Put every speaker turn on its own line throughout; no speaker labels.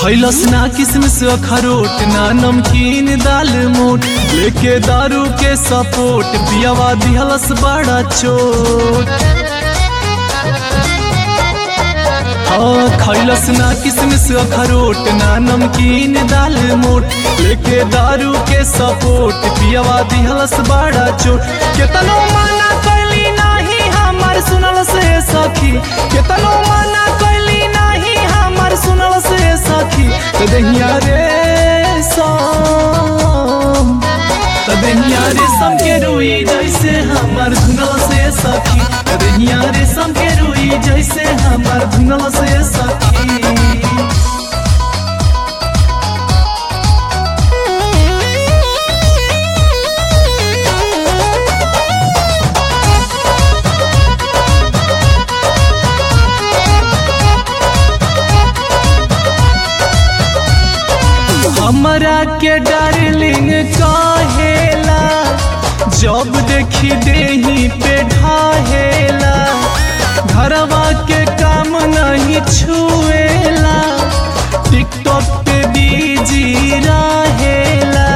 खैलस ना किसमिस अखरोट ना नमकीन दाल मोट लेके दारू के सपोर्ट पियावा दिहलस बड़ा चोट हाँ खैलस ना किसमिस अखरोट ना नमकीन दाल मोट लेके दारू के सपोर्ट पियावा दिहलस बड़ा चोट केतनो माना कैली नाही हमर सुनल से सखी केतनो माना कैली नाही हमर सुनल से सखी त दहिया रे सम त दहिया रे सम के रुई जैसे हमर धुनल से सखी त दहिया रे सम के रुई जैसे हमर धुनल से सखी हमरा के डार्लिंग कहेला जब देखी देही पे ढाहेला घरवा के काम नहीं छुएला टिकटॉक पे बीजी रहेला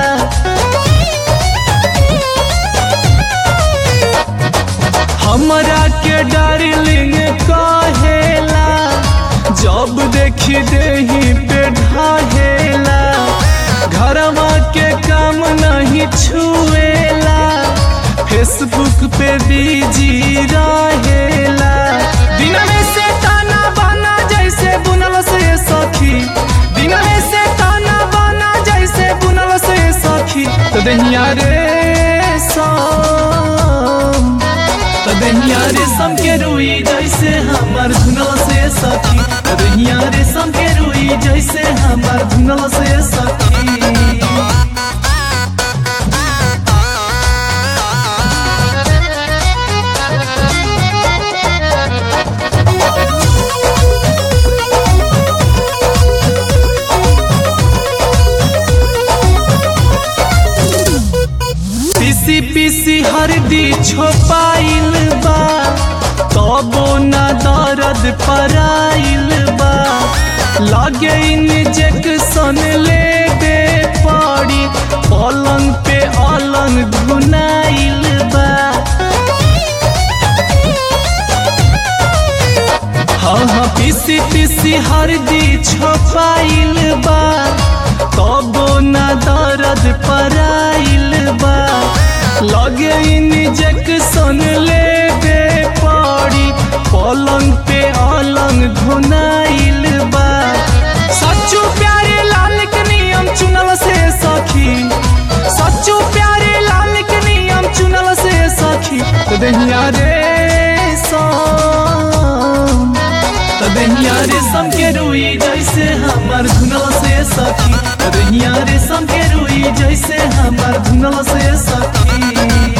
हमरा के डार्लिंग कहेला जब देखी देही पे ढाहेला घरवा के काम नहीं छुएला फेसबुक पे बीजी रहेला दिन में से ताना बना जैसे बुनल से सखी दिन में से ताना बना जैसे बुनल से सखी तो दहिया रे सम तो दहिया रे सम के रुई जैसे हमर धुनल से सखी तो दहिया रे सम के रुई जैसे हमर धुनल से सखी पीसी पीसी हरदी छोपाइल बा तबो ना दर्द पराइल बा लागे इंजेक्शन ले दे पड़ी पलंग पे अलंग धुनाइल बा हाँ हाँ पीसी पीसी हरदी छोपाइल बा तबो ना दर्द पराइल बा लगे इंजेक्शन ले दे पड़ी पलंग पे अलंग धुनाइल बा सच्चू प्यारे लाल के नियम चुनल से सखी सच्चू प्यारे लाल के नियम चुनल से सखी तो दहिया रे सम तो दहिया रे सम के रुई जैसे हमर धुनल से सखी तो दहिया रे सम के रुई जैसे हमर धुनल से सखी